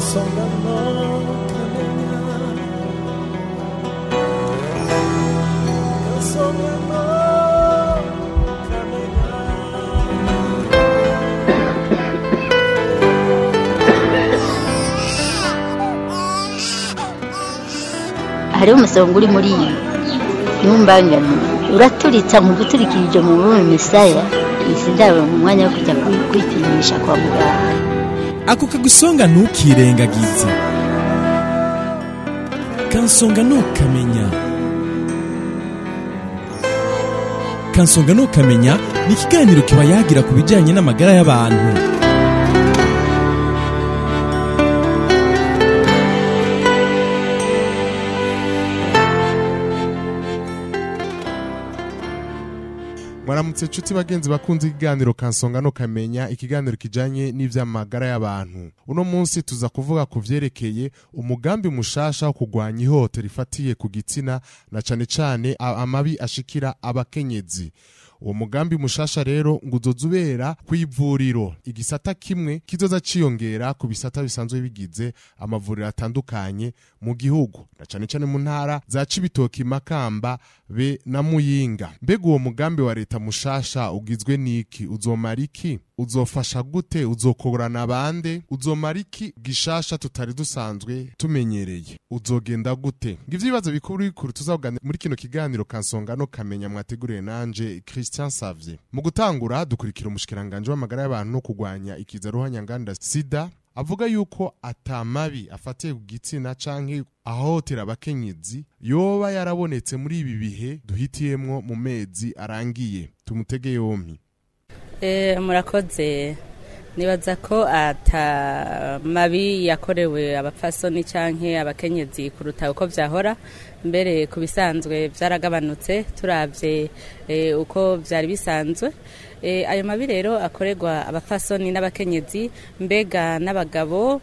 kansongano kamenya kansongano kamenya hariho umusonga uri muri iyi ntumbangane uraturitsa mu guturikirije mu bume misaya isi ndaba mu mwanya wo kujya kwi- kwipimisha kwa muganga ako kagusonga ntukirengagize kansonga ntukamenya kansonga ntukamenya ni ikiganiro kiba yagira ku bijyanye n'amagara y'abantu mwaramutse nshuti bagenzi bakunze ikiganiro kansonga no kamenya ikiganiro kijanye n'ivy'amagara y'abantu uno munsi tuza kuvuga ku vyerekeye umugambi mushasha wo kugwanya ihohotera rifatiye ku gitsina na cane cane a- amabi ashikira abakenyezi uwo mugambi mushasha rero ngo uzoza ubera kw'ivuriro igisata kimwe kizoza ciyongera ku bisata bisanzwe bigize amavuriro atandukanye mu gihugu na cane cane mu ntara za cibitoki makamba be na muyinga mbega uwo mugambi wa leta mushasha ugizwe n'iki uzomara iki uzofasha gute uzokorana bande uzomara iki gishasha tutari dusanzwe tumenyereye uzogenda gute ngivyo ibibazo bikuru bikuru tuzavuganira muri kino kiganiro kansonga no kamenya mwateguriye nanje Christian Savye mu gutangura dukurikira umushikiranganje w'amagara y'abantu no kugwanya ikiza ruhanyanganda sida avuga yuko atamabi afatiye ku gitsina canke ahohotera abakenyezi yoba yarabonetse muri ibi bihe duhitiyemwo mu mezi arangiye tumutege yompi Eh, murakoze nibaza ko ata mabi yakorewe abapfasoni canke abakenyezi kuruta uko vyahora mbere ku bisanzwe vyaragabanutse turavye eh, uko vyari bisanzwe eh, ayo mabi rero akorerwa abapfasoni n'abakenyezi mbega n'abagabo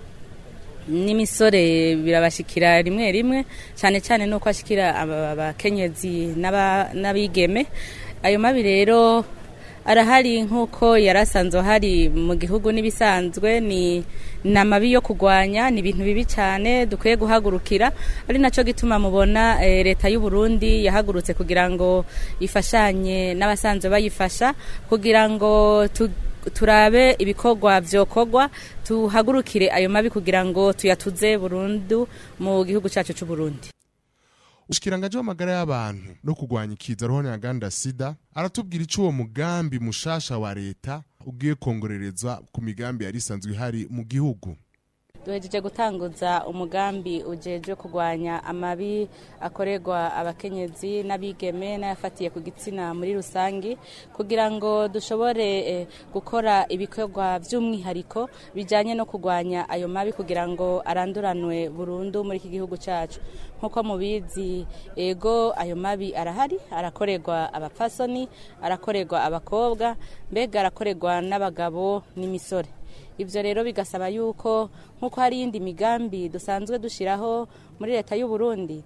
n'imisore birabashikira rimwe rimwe cyane cyane nuko ashikira aba- abakenyezi n'aba- n'abigeme ayo mabi rero arahari nk'uko yari asanzwe hari mu gihugu n'ibisanzwe ni ni amabi yo kurwanya ni ibintu bibi cyane dukwiye guhagurukira ari nacyo gituma mubona eh, leta y'u Burundi yahagurutse kugira ngo ifashanye n'abasanzwe bayifasha kugira ngo tu, turabe ibikorwa vyokorwa tuhagurukire ayo mabi kugira ngo tuyatuze burundu mu gihugu cyacu cy'u Burundi ushikiranganje w'amagara y'abantu no kugwanya ikiza ruhonyanganda sida aratubwira ico uwo mugambi mushasha wa leta ugiye kongorerezwa ku migambi yari isanzwe ihari mu gihugu duhejeje gutanguza umugambi ujejwe kurwanya amabi akorerwa abakenyezi n'abigeme n'ayafatiye ku gitsina muri rusange kugira ngo dushobore eh, gukora ibikorwa by'umwihariko bijyanye no kurwanya ayo mabi kugira ngo aranduranwe burundu muri iki gihugu cyacu nk'uko mubizi ego ayo mabi arahari arakorerwa abapfasoni arakorerwa abakobwa mbega arakorerwa n'abagabo n'imisore ibyo rero bigasaba yuko nk'uko hari iyindi migambi dusanzwe dushyiraho muri leta y'u Burundi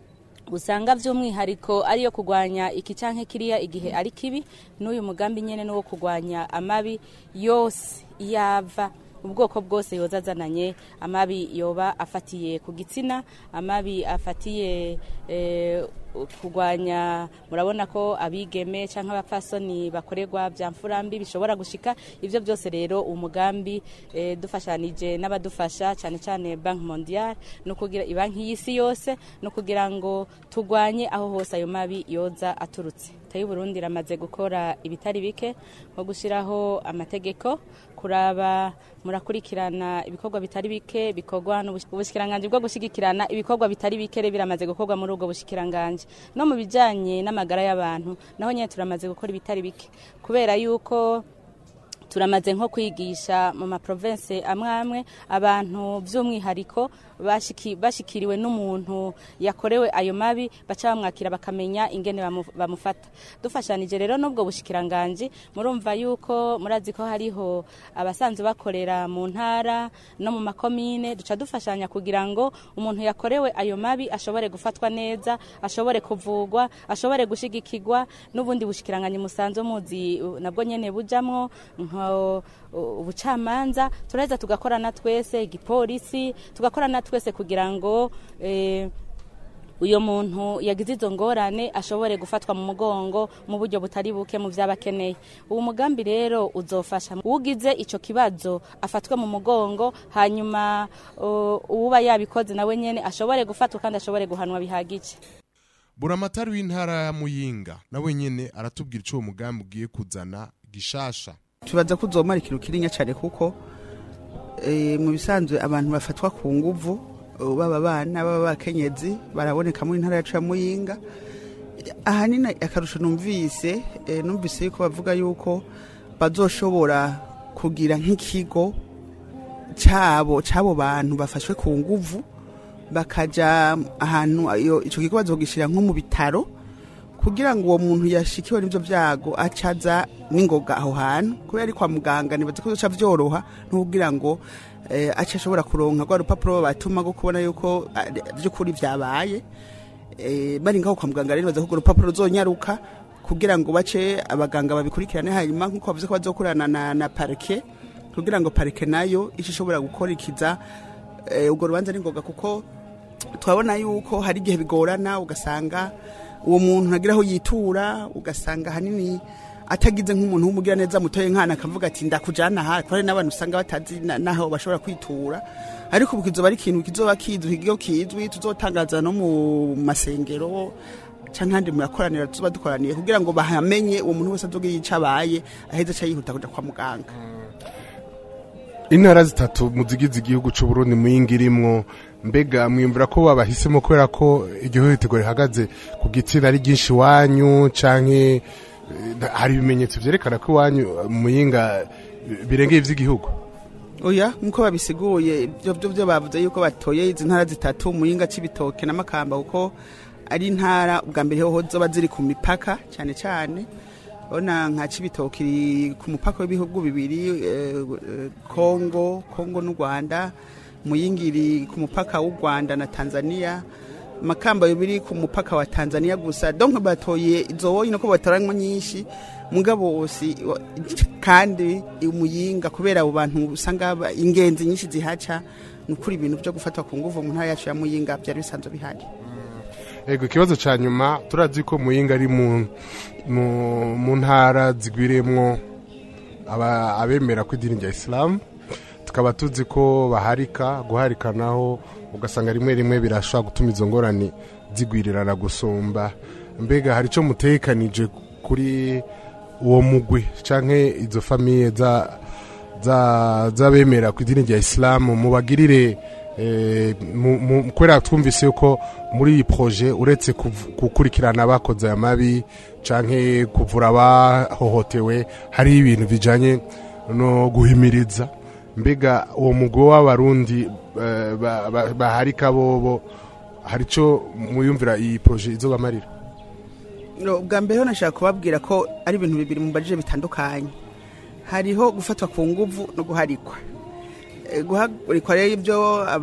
usanga by'umwihariko ariyo kurwanya iki cyangwa kiriya igihe ari kibi n'uyu mugambi nyine ni uwo kurwanya amabi yose yava ubwoko bwose yoza azananye amabi yoba afatiye ku gitsina amabi afatiye eh, kurwanya murabona ko abigeme cyangwa abapfasoni bakorerwa bya mfurambi bishobora gushika ibyo byose rero umugambi eh, dufashanije n'abadufasha cyane cyane banki mondiale no kugira banki y'isi yose no kugira ngo turwanye aho hose ayo mabi yoza aturutse leta y'u Burundi iramaze gukora ibitari bike nko gushyiraho amategeko kuraba murakurikirana ibikorwa bitari bike bikorwa n'ubushikiranganje bwo gushyigikirana ibikorwa bitari bike rero biramaze gukorwa muri ubwo bushikiranganje no mu bijyanye n'amagara y'abantu naho nyine turamaze gukora ibitari bike kubera yuko turamaze nko kwigisha mu maprovense amwe amwe abantu by'umwihariko bashiki- bashikiriwe n'umuntu yakorewe ayo mabi baca bamwakira bakamenya ingene bamu- bamufata dufashanije rero n'ubwo bushikiranganji murumva yuko murazi ko hariho abasanzwe bakorera mu ntara no mu makomine duca dufashanya kugira ngo umuntu yakorewe ayo mabi ashobore gufatwa neza ashobore kuvugwa ashobore gushigikirwa n'ubundi bushikiranganji musanzwe muzi uh, nabwo nyene bujamwo nko uh, ubucamanza turaheza tugakorana twese igipolisi tugakorana twese kugira ngo eh, uyo muntu yagize izo ngorane ashobore gufatwa mu mugongo mu buryo butari buke mu vyaba akeneye uwo mugambi rero uzofasha ugize ico kibazo afatwe mu mugongo hanyuma uh, uwuba yabikoze nawe nyene ashobore gufatwa kandi ashobore guhanwa bihagije buramatari w'intara ya muyinga nawe nyene aratubwira ico uwo mugambi ugiye kuzana gishasha tubaza ko uzomara ikintu kirinya cyane kuko eh, mu bisanzwe abantu bafatwa ku nguvu eh, baba abana baba abakenyezi baraboneka muri ntara yacu ya muyinga ahanini akarusho numvise eh, numvise yuko bavuga yuko bazoshobora kugira nk'ikigo cyabo cy'abo bantu bafashwe ku nguvu bakaja ahantu iyo ico kigo bazogishyira nko mu bitaro kugira ngo uwo muntu yashikiwe n'ibyo byago acaza n'ingoga aho hantu kubera ari kwa muganga nibaza ko bizoca vyoroha n'kugira ngo eh, ace ashobora kuronka rwa rupapuro batuma rwo kubona yuko ah, vy'ukuri vyabaye eh, bari ngaho kwa muganga rero nibaza ko urwo rupapuro ruzonyaruka kugira ngo bace abaganga babikurikirane hanyuma nk'uko bavuze ko bazokorana na, na parike kugira ngo parike nayo ice ishobora gukurikiza eh, urwo rubanza n'ingoga kuko turabona yuko hari igihe bigorana ugasanga uwo muntu ntagira aho yitura ugasanga ahanini atagize nk'umuntu w'umugira neza mutoye nkana akavuga ati ndakujana aha kubera n'abantu usanga batazi na- naho bashobora kwitura ariko ubu kizoba ari ikintu kizoba kizwi ikigo kizwi tuzotangaza no mu masengero canke ahandi murakoranira tuzoba dukoraniye kugira ngo bahamenye uwo muntu wese azogira ico abaye aheze aca yihuta kuja kwa muganga intara zitatu mu zigize igihugu c'uburundi muyinga irimwo mbega mwiyumvira ko babahisemo kubera ko igihohoterwa rihagaze ku gitsina ari ryinshi iwanyu canke eh, hari ibimenyetso vyerekana ko iwanyu eh, muyinga eh, birengeye ivy'igihugu oya nkuko babisiguye ibyo byo byo bavuze yuko batoye izi ntara zitatu muyinga c'ibitoke na makamba kuko ari intara ubwa mbere hoho zoba ziri ku mipaka cyane cyane ona nka cibitoke iri ku mupaka w'ibihugu bibiri eh, eh, Kongo Kongo n'u Rwanda muyinga iri ku mupaka w'u Rwanda na Tanzania makamba biri ku mupaka wa Tanzania gusa donc batoye izo woyi nuko batoranywa nyinshi mugabo wose wa- kandi umuyinga kubera abo bantu usanga ba- ingenzi nyinshi zihaca nukuri ibintu byo gufatwa ku nguvu mu ntara yacu ya muyinga byari bisanzwe bihari ego ikibazo ca nyuma turazi ko muyinga ari mu, mu, mu ntara zigwiriyemwo aba- abemera ko idini rya isilamu tukaba tuzi ko baharika guharika naho ugasanga rimwe rimwe birashobora gutuma izo ngorane zigwirirana gusumba mbega hari icyo mutekanije kuri uwo mugwi canke izo famiye za za- z'abemera ku idini rya isilamu mubagirire eh, mu- mu- kubera twumvise yuko muri iyi proje uretse kuv- gukurikirana abakoze aya mabi canke kuvura abahohotewe hariho ibintu bijanye no guhimiriza mbega uwo mugwi w'abarundi eh, ba- ba- baharika bobo hari ico muyumvira iyi proje izobamarira No, bwa mbere ho nashaka kubabwira ko ari ibintu bibiri mu bajije bitandukanye hariho gufatwa ku nguvu no guharikwa Eh, guharikwa rero ibyo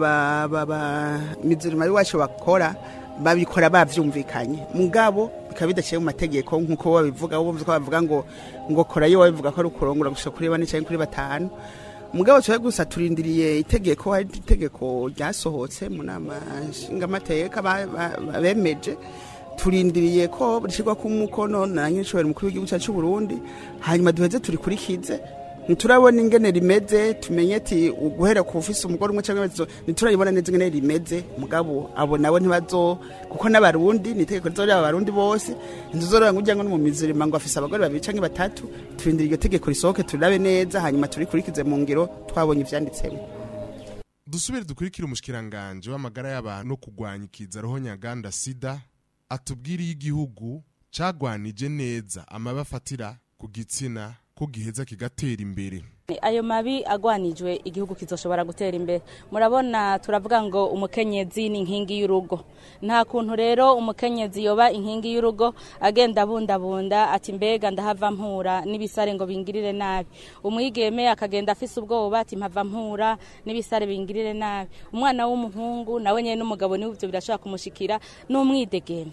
abamizirima y'iwacu bakora babikora bavyumvikanye mugabo bikaba bidaciye mu mategeko nk'uko babivuga bumva ko bavuga ngo ngo korayo babivuga ko ari ukurongora gushika kuri bane cyangwa kuri batanu mugabo tuwe gusa turindiriye itegeko hari itegeko ryasohotse mu nama nshingamateka ba- ba- ba- bemeje turindiriye ko rishyirwa ku mukono na nyir'ishobora mukuru w'igihugu cyacu cy'u Burundi hanyuma duheze turikurikize ntiturabona ingene rimeze tumenye ati guhera ku ufise umugore umwe cyangwa babiri ntiturayibona neza ingene rimeze mugabo abo nabo ntibazo kuko n'abarundi ni itegeko rizorera abarundi bose ntizorora ngo ujya ngo no mu mizirima ngo afise abagore babiri cyangwa batatu turindira iryo tegeko risohoke turabe neza hanyuma turikurikize mu ngiro twabonye ivyanditsemo dusubire dukurikire umushikiranganje w'amagara y'abantu no kurwanya ikiza roho nyaganda sida atubwire iyo igihugu cagwanije neza amabi afatira ku gitsina ko giheza kigatera imbere ayo mabi agwanijwe igihugu kizoshobora gutera imbere murabona turavuga ngo umukenyezi ni inkingi y'urugo nta kuntu rero umukenyezi yoba inkingi y'urugo agenda abundabunda ati mbega ndahava mpura n'ibisare ngo bingirire nabi umwigeme akagenda afise ubwoba ati mpava mpura n'ibisare bingirire nabi umwana w'umuhungu nawe nyene n'umugabo niwe ivyo birashobora kumushikira n'umwidegemvyo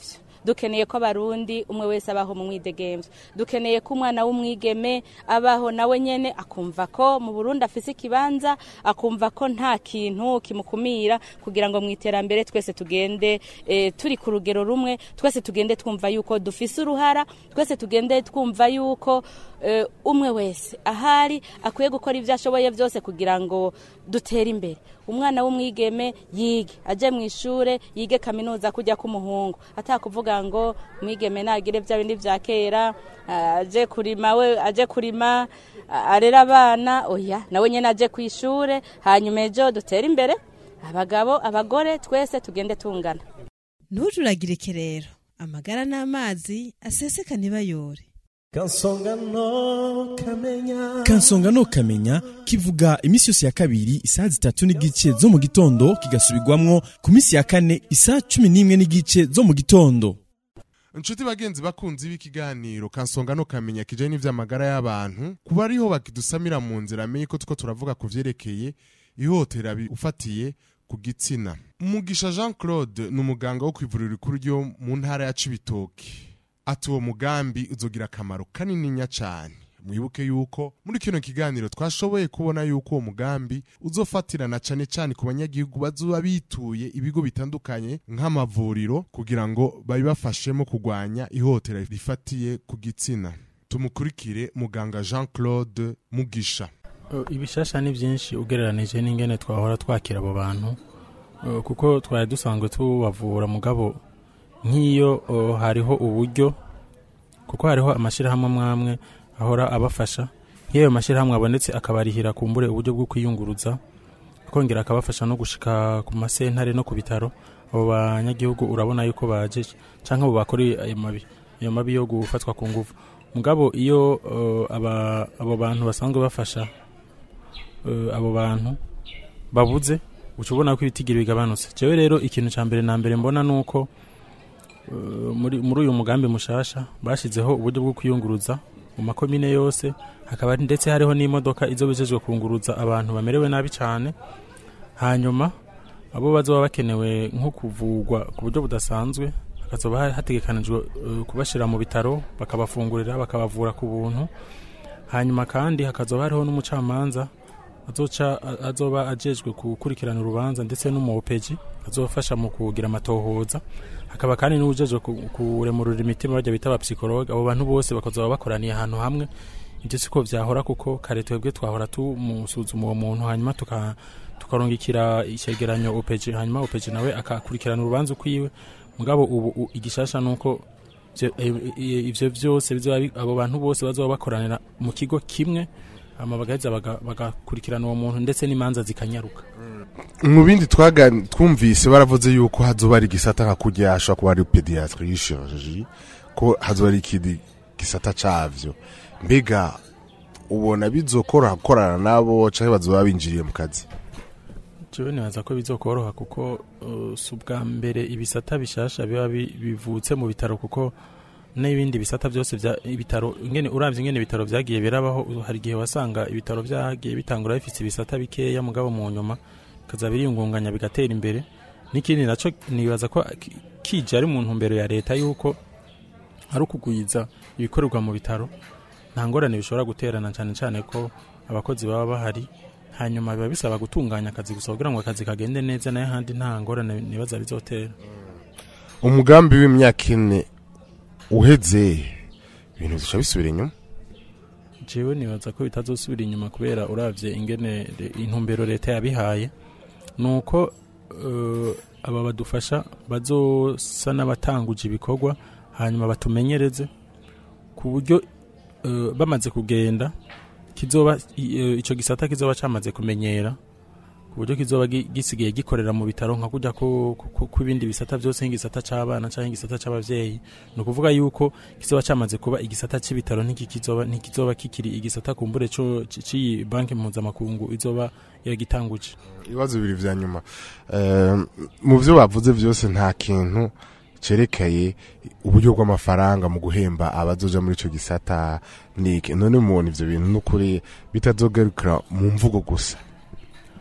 dukeneye ko abarundi umwe wese abaho mu mwidegemvyo dukeneye ko umwana w'umwigeme abaho nawe nyene akumva ko mu burundi afise ikibanza akumva ko nta kintu kimukumira kugira ngo mu iterambere twese tugende eh, turi ku rugero rumwe twese tugende twumva yuko dufise uruhara twese tugende twumva yuko eh, umwe wese ahari akwiye gukora ibyo ashoboye byose kugira ngo dutere imbere umwana w'umwigeme yige aje mu ishure yige kaminuza kujya k'umuhungu atakuvuga ngo umwigeme nagire bya bindi bya kera ah, aje kurima we aje kurima ah, arera abana oya nawe nyene aje ku ishure hanyuma ejo dutere imbere abagabo abagore twese tugende tungana ntujuragirike rero amagara n'amazi aseseka ntibayore kansonga no kamenya kansonga no kamenya kivuga iminsi yose ya kabiri isaha zitatu n'igice zo mu gitondo kigasubirwamwo ku minsi ya kane isaha cumi n'imwe n'igice zo mu gitondo inshuti bagenzi bakunzi b'ikiganiro kansonga no kamenya kijanye n'ivy'amagara y'abantu kuba ariho bakidusamira mu nzira amenye ko tuko turavuga ku vyerekeye ihotera ufatiye ku gitsina mugisha jean claude ni umuganga wo kwivuriro rikuru ryo mu ntara ya cibitoke ati uwo mugambi uzogira akamaro kanininya cane mwibuke yuko muri kino kiganiro twashoboye kubona yuko uwo mugambi uzofatirana cane cane ku banyagihugu bazoba bituye ibigo bitandukanye nk'amavuriro kugira ngo babibafashemo kurwanya ihotera rifatiye ku gitsina tumukurikire muganga jean claude mugisha Uh, ibishasha ni byinshi ugereranije n'ingene twahora twakira abo bantu Uh, kuko twari dusanzwe tubavura mugabo nk'iyo uh, hariho uburyo kuko hariho amashyirahamwe amwe amwe ahora abafasha nk'iyo ayo mashyirahamwe abonetse akabarihira kumbure uburyo bwo kwiyunguruza akongera akabafasha no gushika ku masentare no ku bitaro abo banyagihugu urabona yuko baje cyangwa abo bakoreye ayo mabi ayo mabi yo gufatwa ku nguvu mugabo iyo uh, aba, abo bantu basanzwe bafasha uh, abo bantu babuze uca ubona ko ibitigiri bigabanutse jewe rero ikintu cya mbere na mbere mbona ni uko uh, muri muri uyu mugambi mushasha bashyizeho uburyo bwo kwiyunguruza mu makomine yose hakaba ndetse hariho n'imodoka izo bijejwe kunguruza abantu bamerewe nabi cyane hanyuma abo bazoba bakenewe nko kuvugwa ku buryo budasanzwe hakazoba ha- hategekanijwe uh, kubashyira mu bitaro bakabafungurira bakabavura ku buntu hanyuma kandi hakazoba hariho n'umucamanza azoca a- azoba ajejwe gukurikirana urubanza ndetse n'umuopeji azofasha mu kugira amatohoza hakaba kandi n'ujejwe ku- kuremurura imitima bajya bita abapsikologe abo bantu bose bakazoba bakoraniye ahantu hamwe ibyo siko vyahora kuko kare twebwe twahora tumusuzuma uwo muntu hanyuma tuka tukarungikira icegeranyo opeji hanyuma opeji nawe akakurikirana urubanza ukwiwe mugabo ubu u- igishasha nuko ivyo- e- e- ivyo vyose bizoba bi- abo bantu bose bazoba bakoranira mu kigo kimwe hama bagaheza baga- bagakurikirana uwo muntu ndetse n'imanza zikanyaruka mu bindi twagan- twumvise baravuze yuko hazoba ari igisata nka kurya hashobora kuba ari pediatrie chirurgie ko hazoba ari ikindi gisata cavyo mbega ubona bizokoroha gukorana nabo canke bazoba binjiriye mu kazi jewe nibaza ko bizokoroha kuko uh, si ubwa mbere ibisata bishasha biba bi- bivutse mu bitaro kuko n'ibindi bisata byose bya ibitaro ingene uravye ingene ibitaro vyagiye birabaho hari igihe wasanga ibitaro vyagiye bitangura bifise ibisata bikeya mugabo mu nyuma kaza biriyungunganya bigatera imbere n'ikindi naco nibaza ko ki- kije ari mu ntumbero ya leta yuko ari ukugwiza ibikorerwa mu bitaro nta ngorane bishobora guterana cyane cyane ko abakozi baba bahari hanyuma biba bisaba gutunganya akazi gusa kugira ngo akazi kagende neza nayo handi nta ngorane nibaza bizotera umugambi w'imyaka ine uheze ibintu bica bisubira inyuma jewe nibaza ko bitazosubira inyuma kubera uravye ingene re- intumbero leta yabihaye nuko uh, aba badufasha bazosa n'abatanguje ibikorwa hanyuma batumenyereze ku buryo uh, bamaze kugenda kizoba i- eh, ico gisata kizoba camaze kumenyera ku buryo kizoba gi- gisigaye gikorera mu bitaro nka kujya kw'ibindi bisata byose nk'igisata c'abana cyangwa igisata c'abavyeyi ni ukuvuga yuko kizoba cyamaze kuba igisata c'ibitaro ntikizoba ntikizoba kikiri igisata kumbure co c- c'iyi banki mpuzamakungu izoba yagitanguje ibibazo bibiri vya nyuma Eh, mu byo bavuze byose nta kintu cerekeye uburyo bw'amafaranga mu guhemba abazoja muri ico gisata niki none mubona ivyo bintu n'ukuri bitazogarukira mu mvugo gusa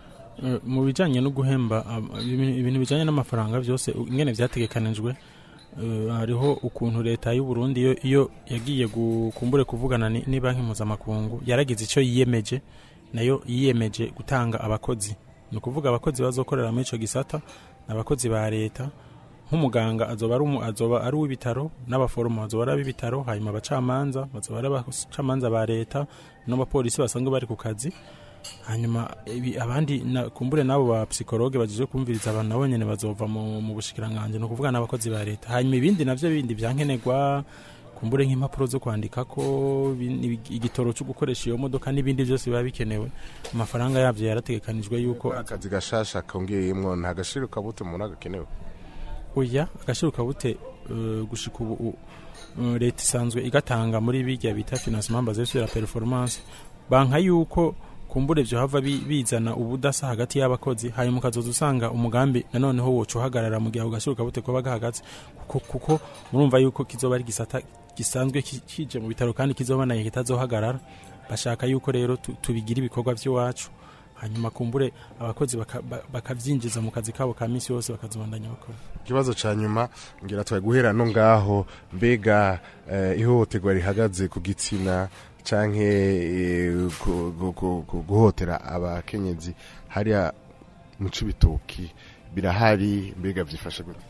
Eh, mu bijanye no guhemba am- ibintu ibintu bijanye n'amafaranga byose u- ingene vyategekanijwe eh, hariho ukuntu leta y'u Burundi iyo, iyo yagiye gu- kumbure kuvugana ni, ni banki mpuzamakungu yaragize icyo yiyemeje nayo yiyemeje gutanga abakozi ni ukuvuga abakozi bazokorera muri ico gisata ni abakozi ba leta nk'umuganga azoba ari umu- azoba ari uw'ibitaro n'abaforomo bazoba ari ab'ibitaro hanyuma abacamanza bazoba ari abacamanza ba leta n'abapolisi basanzwe bari ku kazi hanyuma ibi- abandi na- kumbure n'abo ba psikologe baje kumviriza abantu nabo nyene bazova mu, mu bushikiranganje ni ukuvuga n'abakozi ba leta hanyuma ibindi navyo bindi vyankenerwa kumbure nk'impapuro zo kwandikako bi- ibi- igitoro cyo gukoresha iyo modoka n'ibindi byose biba bikenewe amafaranga yavyo yarategekanijwe yuko akazi gashasha kongeyemwo nta gashiro kabute umuntu agakenewe oya agashiro kabute uh, gushika ubu u- uh, leta isanzwe igatanga muri bijya bita financement basé sur la performance banka yuko kumbure vyo hava bi- bizana ubudasa hagati y'abakozi hanyuma ukazoza usanga umugambi nanoneho woca uhagarara mu gihe ako gashiro kabute kuba gahagaze kuko, kuko murumva yuko kizoba ari gisata gisanzwe ki- kije mu bitaro kandi kizoba naye kitazohagarara bashaka yuko rero tu- tubigira ibikorwa vy'iwacu hanyuma kumbure abakozi baka- ba- bakavyinjiza mu kazi kabo ka misi yose bakazobandanya bakora ikibazo ca nyuma ngira twaye guhera no ngaho mbega eh, ihohoterwa rihagaze ku gitsina canke eh, gu- gu- gu- gu- guhotera abakenyezi hariya mu cibitoki birahari mbega vyifashe gute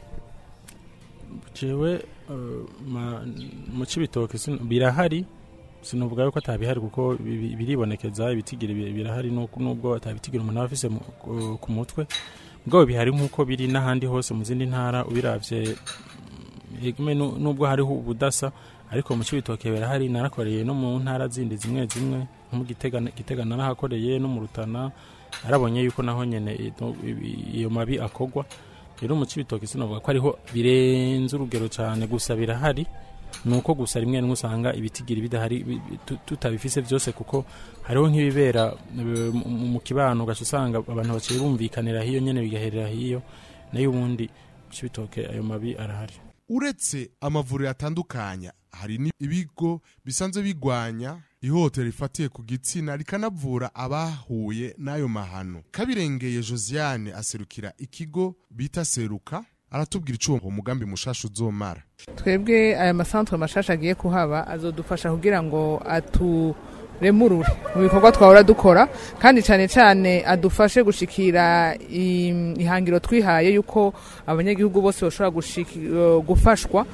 jewe uh, ma- mu cibitoke sin- birahari sinuvuga yuko atabihari kuko bi- bi- biribonekeza ibitigiri bi- birahari nuko- nubwo atabitigiri umuntu aba afise mu- ku- ku mutwe bwabo bihari nk'uko biri n'ahandi hose mu zindi ntara ubiravye mm, egme nu- nubwo hariho ubudasa ariko mu cibitoke birahari narakoreye no mu ntara zindi zimwe zimwe nko mu Gitega Gitega narahakoreye no mu Rutana arabonye yuko naho nyene ito- ibi- iyo mabi akogwa rero mu cibitoki sinavuga ko ariho birenze urugero cyane gusa birahari nuko gusa rimwe rimwe usanga ibitigiri bidahari bi- bi- tu- tutabifise byose kuko hariho nk'ibibera eh, mu- mu kibano ugaca usanga abantu baciye bumvikanira hiyo nyene bigaherera hiyo nayo ubundi mu cibitoke ayo mabi arahari uretse amavuriro atandukanya hari n'ibigo bisanzwe bigwanya ihohotera rifatiye ku gitsina rikanavura abahuye n'ayo mahano kabirengeye josiane aserukira ikigo bita seruka aratubwira ico uwo mugambi mushasha uzomara twebwe aya masantere mashasha agiye kuhaba azodufasha kugira ngo aturemurure mu bikorwa twahora dukora kandi cyane cyane adufashe gushikira im- ihangiro twihaye yuko abanyagihugu bose bashobora gushiki- eh, gufashwa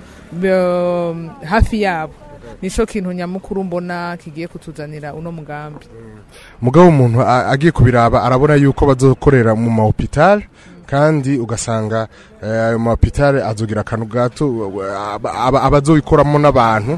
eh, hafi yabo nico kintu nyamukuru mbona kigiye kutuzanira uno mugambi mugabo umuntu a- agiye kubiraba arabona yuko bazokorera mu mahopitali kandi ugasanga eh, ayo mahopitali azogira akantu gato aba- aba- abazobikoramo n'abantu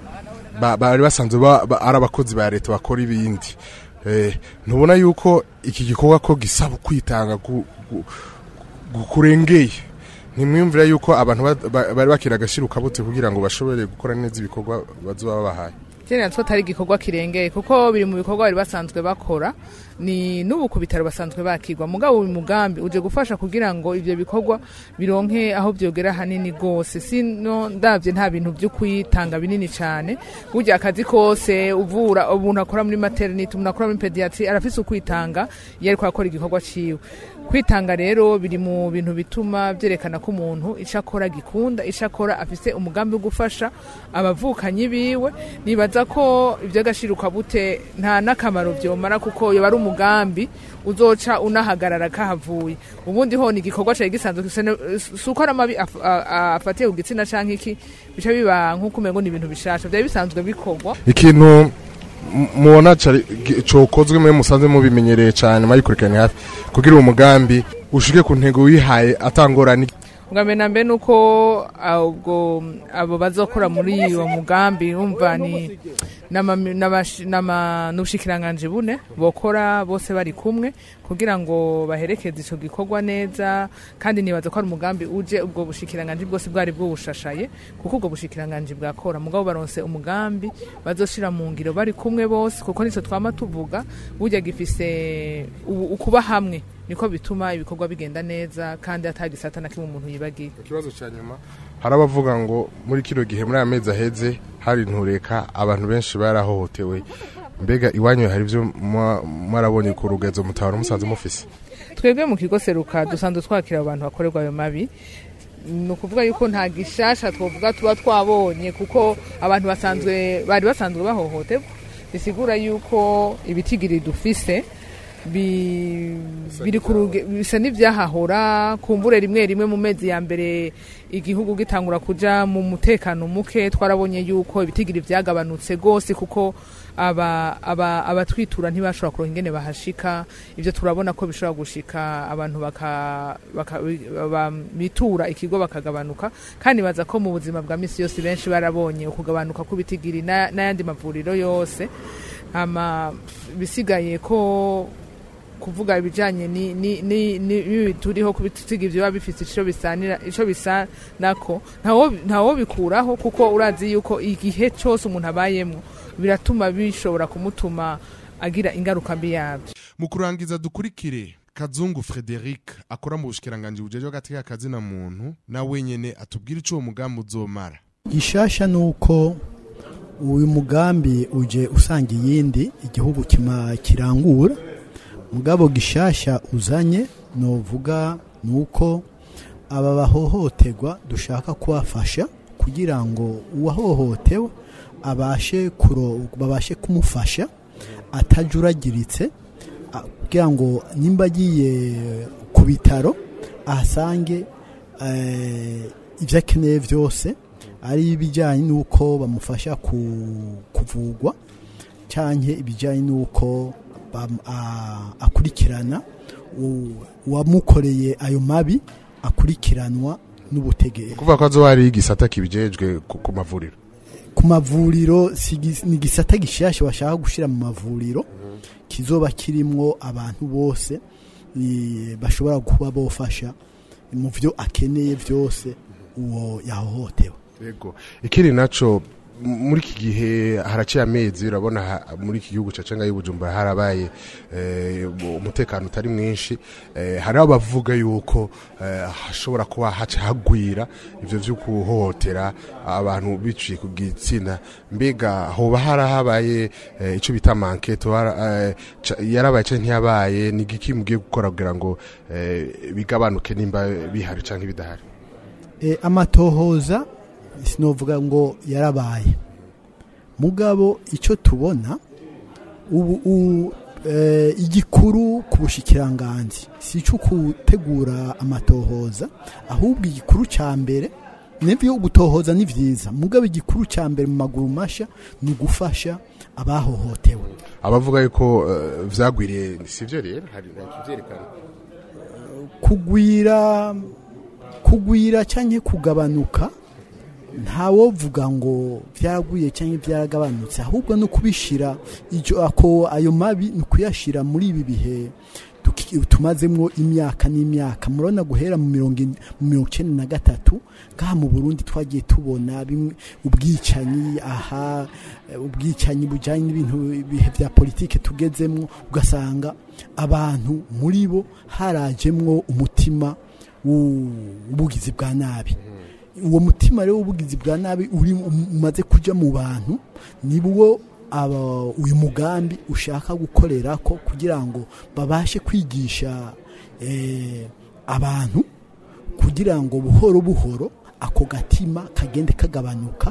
ba- bari basanzwe ba- ba- ari abakozi ba leta bakora ibindi Eh, ntubona yuko iki gikorwa ko gisaba kwitanga gu- gu- gu- kurengeye ntimwiyumvira yuko abantu ba- ba- bari bakira agashira kabute kugira ngo bashobore gukora neza ibikorwa bazoba babahaye Jene natwo atari igikorwa kirengeye kuko biri mu bikorwa bari basanzwe bakora ni n'ubu ku bitaro basanzwe bakirwa mugabo uyu mugambi uje gufasha kugira ngo ivyo bikorwa bironke aho vyogera hanini gose sino ndavye nta bintu vyo kwitanga binini cane burya akazi kose uvura umuntu akora muri maternity umuntu akora muri pediatry arafise ukwitanga iyo ariko akora igikorwa ciwe kwitanga rero biri mu bintu bituma vyerekana ko umuntu ico akora gikunda ico akora afise umugambi wo gufasha abavukanyi biwe nibaza ko ivy'agashiruka bute nta n'akamaro vyomara kuko yoba ari umugambi uzoca unahagarara kahavuye ubundi ho ni igikorwa cari gisanzwe kisene- si uko ari amabi af- a- a- afatiye ku gitsina canke iki bica biba nk'uko umengo ni ibintu bishasha vyari bisanzwe bikorwa ikintu m- mubona cari- gi- cokozwe mwe musanze mubimenyereye cane mwayikurikiranye hafi kugira uwo mugambi ushike ku ntego wihaye atangorane ubwa na mbere ni uko ah, ubwo abo bazokora muri uwo mugambi wumva ni n'ama- n'abashi- n'ama- n'ubushikiranganji bune bokora bose bari kumwe kugira ngo baherekeze ico gikorwa neza kandi nibaza ko ari umugambi uje ubwo bushikiranganji bwose bwari bwubushashaye kuko ubwo bushikiranganji bwakora mugabo baronse umugambi bazoshira mu ngiro bari kumwe bose kuko nico twama tuvuga burya gifise ubu- ukuba hamwe niko bituma ibikorwa bigenda neza kandi atagisata na kimwe umuntu yibagiye ikibazo cya nyuma hari abavuga ngo muri kino gihe muri aya mezi aheze hari intureka abantu benshi barahohotewe mbega iwanyu hari ibyo mwa- mwarabonye ku rugenzo mutabara musanze mufise twebwe mu kigo seruka dusanzwe twakira abantu bakorerwa ayo mabi ni ukuvuga yuko nta gishasha twavuga tuba twabonye kuko abantu basanzwe bari basanzwe bahohoterwa bisigura yuko ibitigiri dufise bi- biri ku ruge- bisa n'ibyahahora kumbure rimwe rimwe mu mezi ya mbere igihugu gitangura kuja mu mutekano muke twarabonye yuko ibitigiri byagabanutse rwose kuko aba aba abatwitura ntibashobora kuronka ingene bahashika ivyo turabona ko bishobora gushika abantu baka, baka ba- bitura ikigo bakagabanuka kandi baza ko mu buzima bwa misi yose benshi barabonye ukugabanuka kw'ibitigiri na- n'ayandi mavuriro yose ama bisigaye ko kuvuga ibijanye ni ni ni ni turiho kubitiga ivyo biba bifite ico bisanira ico bisa nako ntawo ntawo bikuraho kuko urazi yuko igihe cyose umuntu abayemwo biratuma bishobora kumutuma agira ingaruka mbi yabyo mu kurangiza dukurikire kazungu frederic akora mu bushikiranganji bujeje hagati y'akazi na muntu na wenyene atubwira ico uwo mugambi uzomara gishasha ni uko uyu mugambi uje usanga iyindi igihugu kima kirangura mugabo gishasha uzanye novuga ni uko aba bahohoterwa dushaka kubafasha kugira ngo uwahohotewe abashe kuro babashe kumufasha atajuragiritse a- kugira ngo nimba agiye ku bitaro ahasange eh, ibyo akeneye byose ari ibijyanye n'uko bamufasha ku- kuvugwa cyangwa ibijyanye n'uko bam- a- akurikirana u- uwamukoreye ayo mabi akurikiranwa n'ubutegetsi kuvuga ko azoba ari igisata kibijejwe ku ku mavuriro ku mavuriro si gis- ni igisata gishasha bashaka gushyira mu mavuriro kizoba kirimwo abantu bose i- bashobora kuba bofasha mu byo akeneye byose uwo yahohotewe yego ikindi naco m- muri iki gihe haraciye amezi urabona ha- muri iki gihugu cacenga y'ubujumbura harabaye eh, umutekano utari mwinshi eh, hari abavuga yuko eh, hashobora kuba haca hagwira ivyo vyo kuhohotera abantu biciye ku gitsina mbega hoba harahabaye eh, ico bita manketo hara- eh, ca- yarabaye canke ntiyabaye ni igiki mugiye gukora kugira ngo eh, bigabanuke nimba bihari canke bidahari e, amatohoza sinovuga ngo yarabaye mugabo icyo tubona ubu u, e, igikuru ku bushikiranganzi si icyo gutegura amatohoza ahubwo igikuru cya mbere nibyo gutohoza ni byiza mugabo igikuru cya mbere mu maguru mashya ni ugufasha abahohotewe abavuga yuko eh, vyagwiriye sivyo rero hari kivyerekana kugwira kugwira cyangwa kugabanuka ntawovuga ngo byaraguye cyangwa byaragabanutse ahubwo no kubishira icyo ako ayo mabi ni ukuyashyira muri ibi bihe tuki- tumazemo imyaka n'imyaka murabona guhera mu mirongo in- mu mirongo icyenda na gatatu ngaha mu burundi twagiye tubona bimwe ubwicanyi aha eh, ubwicanyi bujyanye n'ibintu ibihe bya politike tugezemo ugasanga abantu muri bo harajemwo umutima w'ubugizi bwa nabi uwo mutima rero w'ubugizi bwa nabi uri umaze kujya mu bantu nibwo aba uyu mugambi ushaka gukorera ko kugira ngo babashe kwigisha eh, abantu kugira ngo buhoro buhoro ako gatima kagende kagabanuka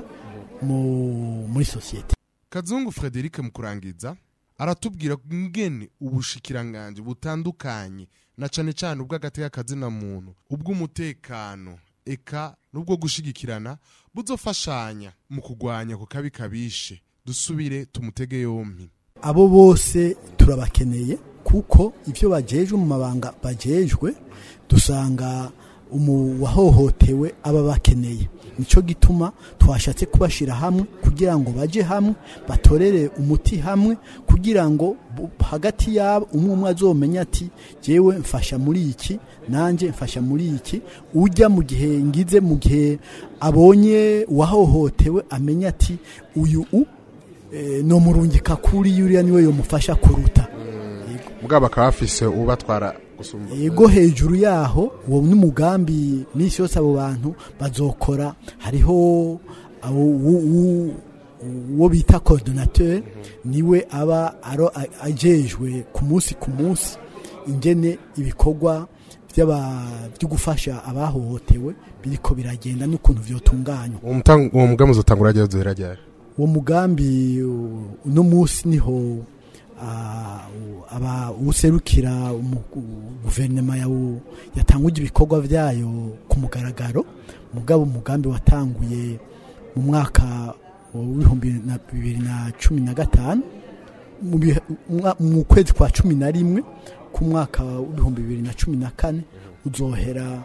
mu- muri sosiyete kazungu frederic mu kurangiza aratubwira ngene ubushikiranganje butandukanye na cane cane ubw'agatekakazi na muntu ubw'umutekano eka n'ubwo gushigikirana buzofashanya mu kugwanya ku kabi kabishe dusubire tumutege yompi abo bose turabakeneye kuko ibyo bajejwe mu mabanga bajejwe dusanga umu wahohotewe aba bakeneye nicyo gituma twashatse kubashyira hamwe kugira ngo bajye hamwe batorere umuti hamwe kugira ngo bu- hagati yabo umwe umwe azomenya ati jyewe mfasha muri iki nanjye mfasha muri iki ujya mu gihe ngize mu gihe abonye uwahohotewe amenya ati uyu u eh, nomurungika kuri yuriya niwe yomufasha kuruta mugabo bakaba bafise ubatwara gusumba yego hejuru yaho uwo n'umugambi minsi yose abo bantu bazokora hariho abo u- u- uwo bita coordinateur niwe aba aro- a- ajejwe ku munsi ku munsi ingene ibikorwa by'aba- byo gufasha abahohotewe biriko biragenda n'ukuntu vyotunganywa uwo mutang- uwo mugambi uzotangura ryari uzohera ryari uwo mugambi u- uno munsi niho ah, u- aba userukira umu- u- guverinoma yawu- yatanguje ibikorwa vyayo ku mugaragaro mugabo umugambi watanguye mu mwaka w'ibihumbi na bibiri na cumi na gatanu mu bihe- umwa- mu kwezi kwa cumi na rimwe ku mwaka w'ibihumbi bibiri na cumi na kane uzohera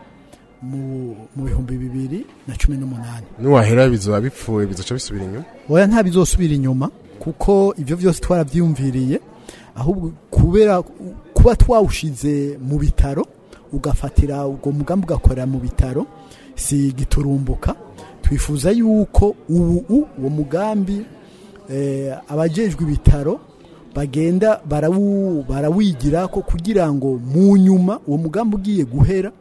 mu mu bihumbi bibiri na cumi n'umunani niwahera bizoba bipfuye bizoca bisubira inyuma oya nta bizosubira inyuma kuko ibyo byose twarabyiyumviriye ahubwo kubera kuba twawushize mu bitaro ugafatira ubwo mugambi ugakorera mu bitaro si giturumbuka twifuza yuko ubu u- uwo mugambi eh, abajejwe ibitaro bagenda barawu- barawigira ko kugira ngo mu nyuma uwo mugambi ugiye guhera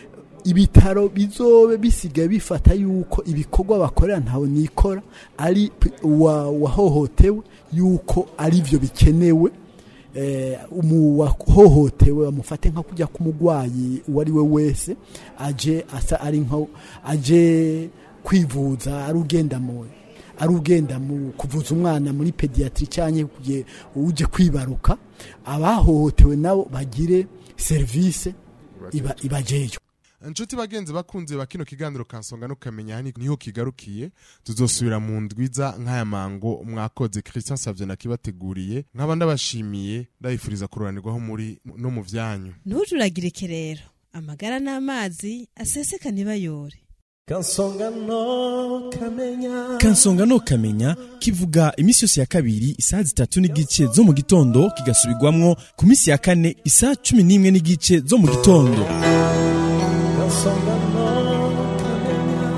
ibitaro bizobe bisigaye bifata yuko ibikorwa bakorera ntawe nikora ari p- uwa- uwahohotewe yuko ari byo bikenewe eh, umu wahohotewe bamufate nka kujya k'umurwayi uwo ari we wese aje asa ari nka aje kwivuza ari ugenda mu ari ugenda mu kuvuza umwana muri pediatri cyangwa uje- uje kwibaruka abahohotewe nabo bagire serivisi iba ibajejwe inshuti bagenzi bakunze ba kino kiganiro kansonga no kamenya hani niho kigarukiye tuzosubira mu ndwiza nk'aya mango mwakoze christian savye nakibateguriye nkaba ndabashimiye ndabifuriza kururanirwaho muri no mu vyanyu ntujuragirike rero amagara n'amazi aseseka ntibayore kansonga no kamenya kansonga no kamenya kivuga iminsi yose ya kabiri isaha zitatu n'igice zo mu gitondo kigasubirwamwo ku minsi ya kane isaha cumi n'imwe n'igice zo mu gitondo kansonga no kamenya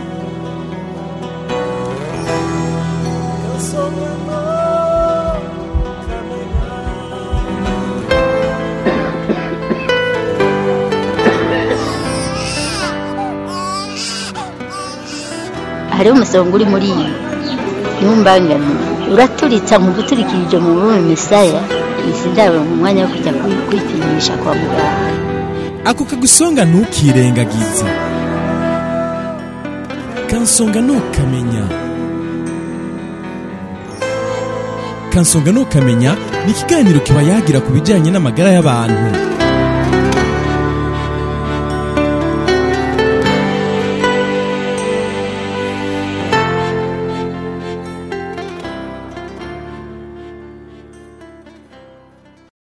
kansonga no kamenya hariho umusonga uri muri iyi ntumbangane uraturitsa mu guturikirije mu bume misaya izi ndabo mu mwanya wo kujya kwi- kwipimisha kwa muganga ako kagusonga ntukirengagize kansonga no kamenya kansonga no kamenya ni ikiganiro kiba yagira ku bijyanye n'amagara y'abantu